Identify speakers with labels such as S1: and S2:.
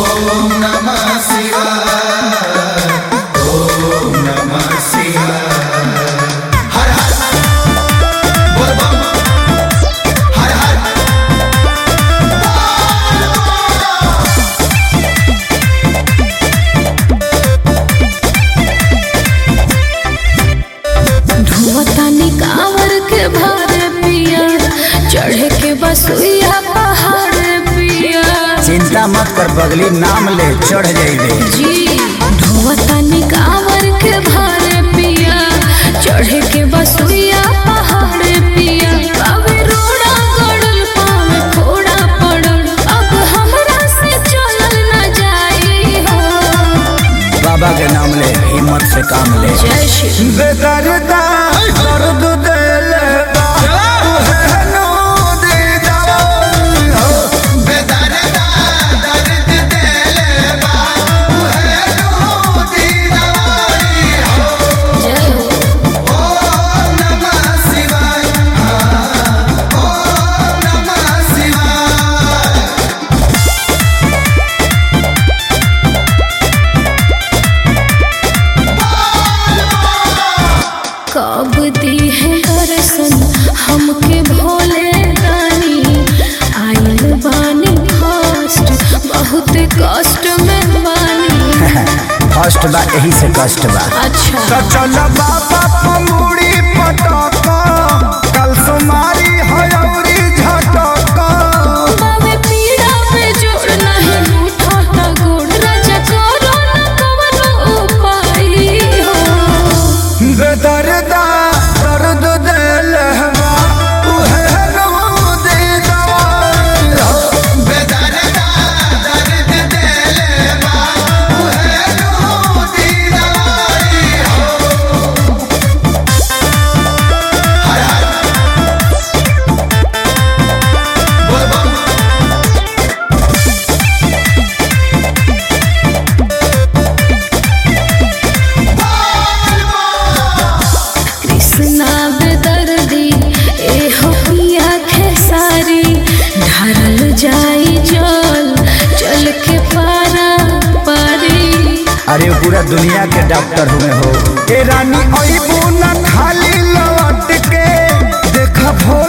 S1: ओम नमः शिवाय ओम नमः शिवाय हर हर बोल बम हर हर
S2: धुआतानी कांवर के भारे पिया चढ़े के बसुइया पहाड़ पिया
S3: चिंता मत कर बगली नाम ले चढ़ जाइबे
S2: जी धुआतानी कांवर के भारे पिया चढ़े के बसुइया पहाड़ पिया अब रोड़ा गड़ल पावे फोड़ा पड़ल अब हमरा से चलल न जाई हो
S3: बाबा के नाम ले हिम्मत से काम ले
S2: जय श्री
S3: बेदर्दा दर्द देले बा तुहे नो दे जाओ
S1: बेदर्दा दर्द देले बा उहे नूती दवाई हो
S2: जय हो
S1: ओम नमः शिवाय ओम नमः शिवाय
S2: कब दी है दर्शन हमके भोले दानी आइल बानी फर्स्ट बहुत कष्ट में बानी
S3: फर्स्ट बा यही से कष्ट बा
S2: अच्छा
S3: तो चल बाबा पमुड़ी पटक कल सुमारी हयौरी झटक
S2: बाबे पीड़ा पे जोड़ नहीं रूठा ता गोड़ राजा करो न कवनो उपाय हो
S3: बेदर्दा दर्द देले बा तुहे नो दे जाओ
S1: बेदर्दा दर्द देले बा उहे नूती दवाई हो हर हर बोल बम
S2: कृष्णा बेदर्दी ए हो पिया खेसारी ढारल जाई जल चल के पारा पारी
S3: अरे वो पूरा दुनिया के डॉक्टर हुए हो ए रानी अइबू न खाली लौट के देख भोला